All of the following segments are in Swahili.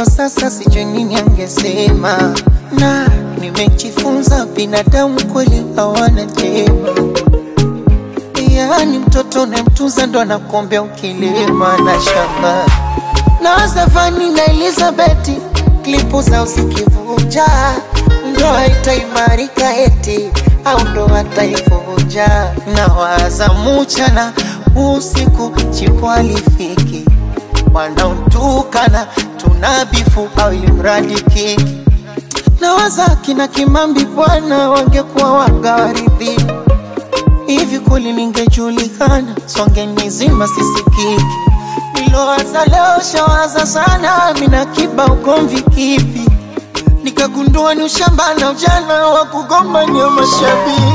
sasa sijui nini angesema, na nimejifunza binadamu kweli hawana jema. Yaani mtoto unayemtunza ndo anakuombea ukilima na shamba. Na Stefani na Elizabeth klipu zao zikivuja, ndoa itaimarika eti au ndoa taivunja. Na waza mchana usiku chipo alifiki, wanaotukana tunabifu au ilimradi kiki. Na waza kina Kimambi bwana wangekuwa wagawaridhi hivi kweli ningejulikana, songe nizima sisikiki. Nilowaza leo shawaza sana, mina kiba ugomvi kipi? Nikagundua ni ushamba na ujana wa kugombania mashabiki.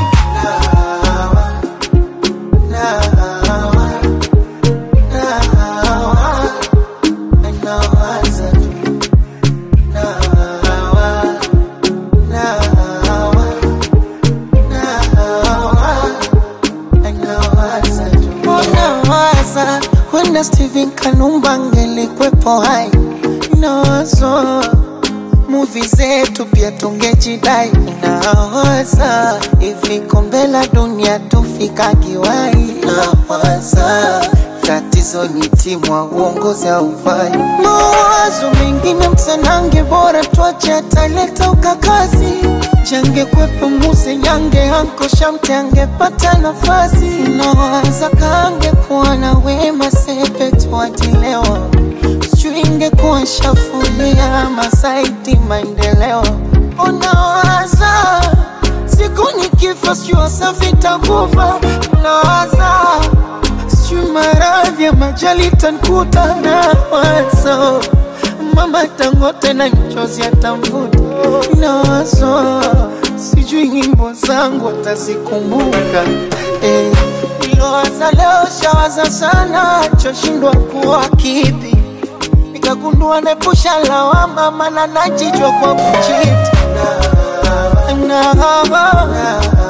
Nawaza tu, nawa, nawa, nawa. Nawaza tu. Nawaza wenda Steven Kanumba angelikwepo hai, nawazo muvi zetu pia tungejidai. Nawaza hivi kombe la dunia tufika kiwai. Nawaza tatizo ni timu wa uongozi haufai. Mawazo mengine msanange, bora tuache ataleta ukakazi change kwepo muse nyange anko shamte angepata nafasi nawaza kange kuwa na wema sepe tuatilewa sijui ingekuwa shafulia masaiti maendeleo unawaza siku nikifa sijui wasafi takufa nawaza sijui maradhi ya majali tankuta nawazo mama tangote na mchozi atamvuta nawazo sijui nyimbo zangu atazikumbuka eh. Nilowaza leo shawaza sana choshindwa kuwa kipi nikagundua nepusha lawama mana najijwa kwa kuchiti na, na, na,